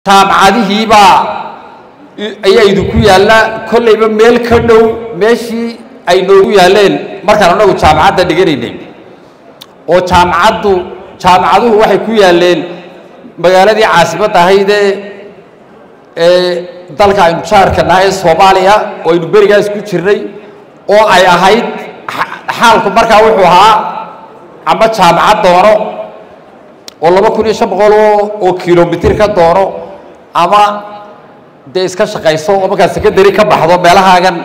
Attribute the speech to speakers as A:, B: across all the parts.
A: jaamacadihiibaa ayaa idinku yaalla kollayba meel ka dhow meeshii ay noogu yaalleen markaan anagu jaamacadda dhiganaynay oo jaamacaddu jaamacaduhu waxay ku yaalleen magaaladii caasimadda ahaydee ee dalka aynu jaarka nahay soomaaliya oo aynu berigaas ku jirnay oo ay ahayd xaalku markaa wuxuu ahaa ama jaamacad doono oo laba kun iyo shan boqol oo kilomitir ka doono ama dee iska shaqayso oo markaa secondary ka baxdo meelahaagan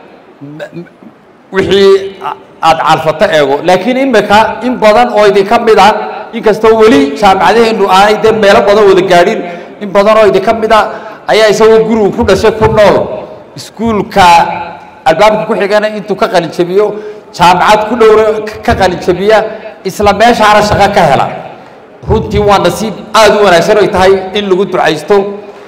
A: wixii aada calfato eego laakiin imika in badan oo idinka mid a inkastoo weli jaamacadaheennu aanay dee meelo badan wada gaadhin in badan oo idinka mid a ayaa isagoo gurigu ku dhashay ku nool iskuulka albaabka ku xigana intuu ka qalinjabiyo jaamacad ku dhowra ka qalinjabiya isla meeshaana shaqo ka hela runtii waa nasiib aada u wanaagsan ay tahay in lagu ducaysto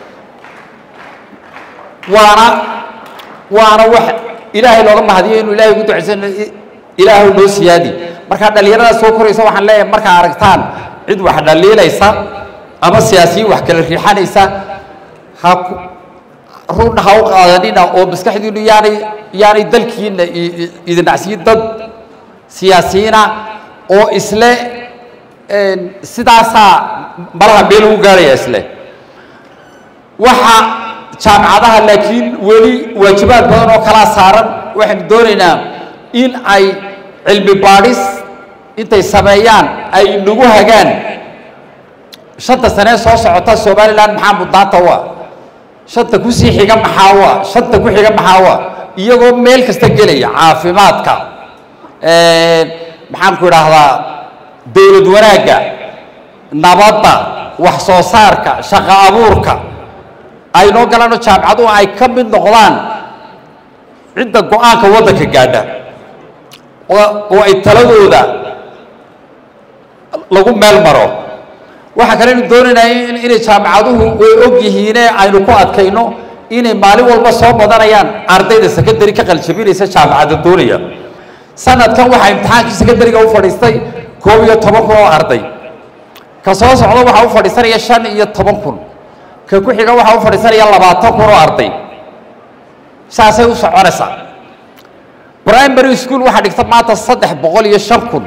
A: waana waana wax ilaahay looga mahadiyo inuu ilaahay ugu ducaysan ilaahu noo siyaadi markaa dhallinyarada soo koraysa waxaan leeyahay markaa aragtaan cid wax dhaliilaysa ama siyaasiyiin wax kala riixanaysa ha run ha u qaadanina oo maskaxdiinu yaanay yaanay dalkiina idinacsiyin dad siyaasiyiina oo isle sidaasaa malaha meel ugu gaarhaya isle waxa jaamacadaha laakiin weli waajibaad badan oo kalaa saaran waxaynu doonaynaa in ay cilmi baadhis intay sameeyaan ay nagu hagaan shanta sanee soo socota somalilan maxaa mudnaanta u ah shanta kusii xiga maxaa u ah shanta ku xiga maxaa u ah iyagoo meel kasta gelaya caafimaadka maxaan ku idhaahdaa dowlad wanaagga nabadda wax soo saarka shaqo abuurka ay noo galaano jaamacaduhu ay ka mid noqdaan cidda go-aanka waddanka gaadha oo ay taladooda lagu meel maro waxaa kale aynu doonaynaa inay jaamacaduhu way og yihiine aynu ku adkayno inay maalin walba soo badanayaan ardayda secondary ka qaljabinaysa jaamacadda doonaya sanadkan waxaa imtixaankii secondary-ga u fadhiistay koob iyo toban kun oo arday ka soo socda waxaa u fadhiisanaya shan iyo toban kun ka ku xiga waxaa u fadhiisanaya labaatan kun oo arday saasay u soconaysaa primary school waxaa dhigta maanta saddex boqol iyo shan kun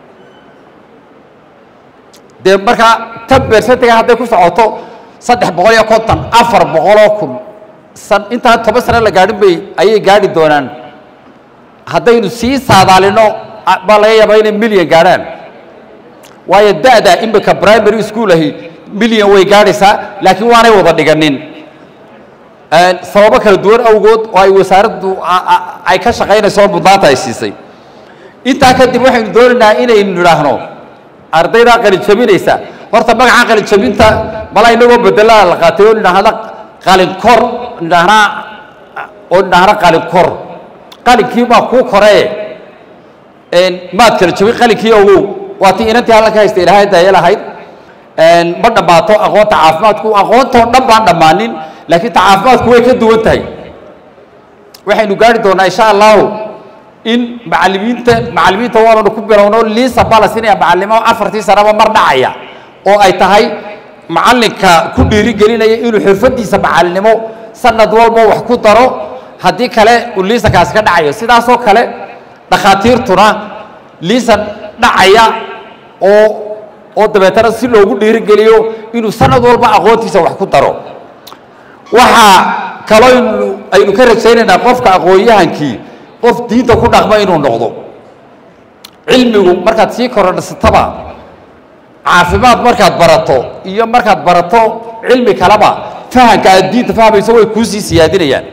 A: dee markaa tan bersentiga hadday ku socoto saddex boqol iyo konton afar boqoloo kun san intaan toban sano la gaadhin bay ayay gaadhi doonaan haddaynu sii saadaalino baa laga yaabaa inay milyan gaadhaan waayo da-da imika primary school ahi milyan way gaadhaysaa laakiin waanay wada dhiganin sababo kala duwan awgood oo ay wasaaraddu ay ka shaqaynayso mudnaanta ay siisay intaa kadib waxaynu doonaynaa inaynu nidhaahno ardaydaa qalinjabinaysa horta magaca qalinjabinta mala inagoo bedelaa la qaatay oo nidhaahda qalinkor nidhaahnaa oo nidhaahna qalinkor qalinkii baa kuu koree maad kala jabin qalinkii ogow waa tii inantii hallan ka haysta ilaahay daya lahayd ma dhammaato aqoonta caafimaadku aqoontoo dhan baan dhammaanin laakiin ta caafimaadku way ka duwan tahay waxaynu gaari doonaa insha allahu in macalimiinta macalimiinta waananu ku bilowno liisa baa la siinaya macalimo afartii sanaba mar dhacaya oo ay tahay macalinka ku dhiirigelinaya inuu xirfadiisa macalinimo sanad walba wax ku daro haddii kale uu liisankaasi ka dhacayo sidaasoo kale dhakhaatiirtuna liisan dhacaya oo oo dabeetana si loogu dhiirigeliyo inuu sanad walba aqoontiisa wax ku daro waxaa kaloo aynu ka rajaynaynaa qofka aqoon-yahankii qof diinta ku dhaqma inuu noqdo cilmigu markaad sii korodhsataba caafimaad markaad barato iyo markaad barato cilmi kaleba fahamka aad diinta fahmayso way kuusii siyaadinayaan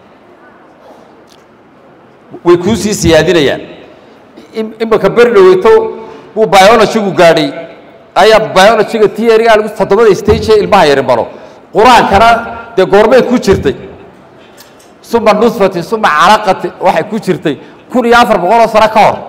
A: way kuusii siyaadinayaan imika beri dhaweyto buu biologygu gaadhay ayaa biologyga tieriga lagu toddobada stage ee ilmaha yari maro qur-aankana dee goormay ku jirtay suma nusfatin suma calaqatin waxay ku jirtay kun iyo afar boqoloo sano ka hor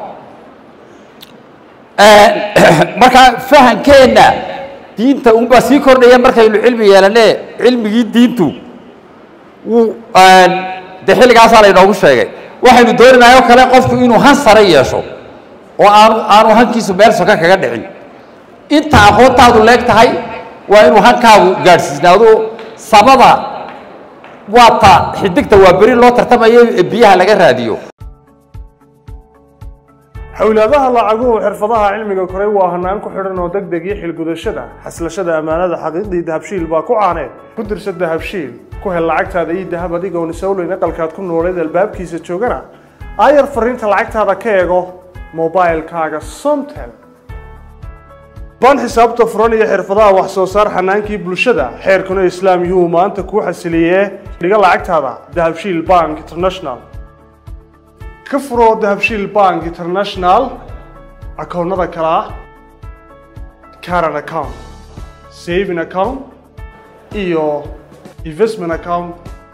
A: markaa fahankeenna diinta unbaa sii kordhaya markaynu cilmi yeelane cilmigii diintu wuu dee xilligaasaa laynoogu sheegay waxaynu doonaynaa oo kale qofku inuu han sare yeesho oo aanu aanu hankiisu meel soka kaga dhicin inta aqoontaadu leeg tahay waa inuu hankaagu gaadhsiisnaado sabada waa ta xidigta waa beri loo tartamayo ee biyaha laga raadiyo
B: xowlaadaha lacaguhu xirfadaha cilmiga koray waa hanaan ku xidhan oo degdeg iyo xilgudashada xaslashada ammaanada xaqiiqdii dahabshiil baa ku caaneed ku dirsa dahabshiil ku hel lacagtaada iyo dahab adigoon isowleyn aqalkaad ku nooleed albaabkiisa joogana aayar fariinta lacagtaada ka eego mobilkaaga somtel baan xisaabta furan iyo xirfadaha wax soo saar xanaankii bulshada xeerkuna islaam yuu maanta kuu xasiliyee dhiga lacagtaada dahabshiil bank international ka furo dahabshiil bank international akoonnada kale ah caran account saving account iyo investment account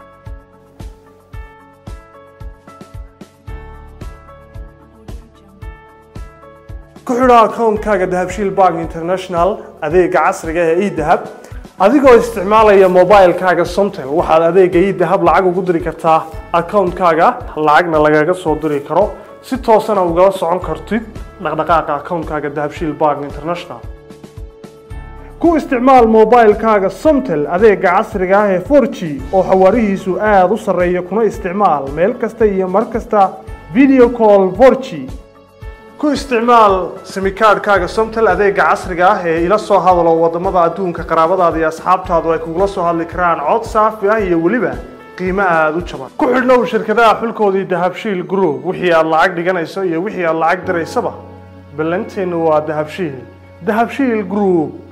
B: ku xidho akoonkaaga dahabshiil bank international adeega casriga ee edahab adigoo isticmaalaya mobilkaaga somtel waxaad adeega edahab lacag ugu diri kartaa akoonkaaga lacagna lagaga soo diri karo si toosana ugala socon kartid dhaqdhaqaaqa akoonkaaga dahabshiil bank international ku isticmaal mobilkaaga somtel adeega casriga ah ee 4g oo xawaarihiisu aada u sarreeya kuna isticmaal meel kasta iyo mar kasta video call 4g ku isticmaal simikaadhkaaga somtel adeega casriga ah ee ila soo hadalo wadamada adduunka qaraabadaada iyo asxaabtaadu ay kugula soo hadli karaan cod saafi ah iyo weliba qiimo aada u jaban ku xidhnow shirkadaha xulkoodii dahabshiil group wixii aad lacag dhiganayso iyo wixii aad lacag diraysaba ballanteennu waa dahabshiil dahabshiil group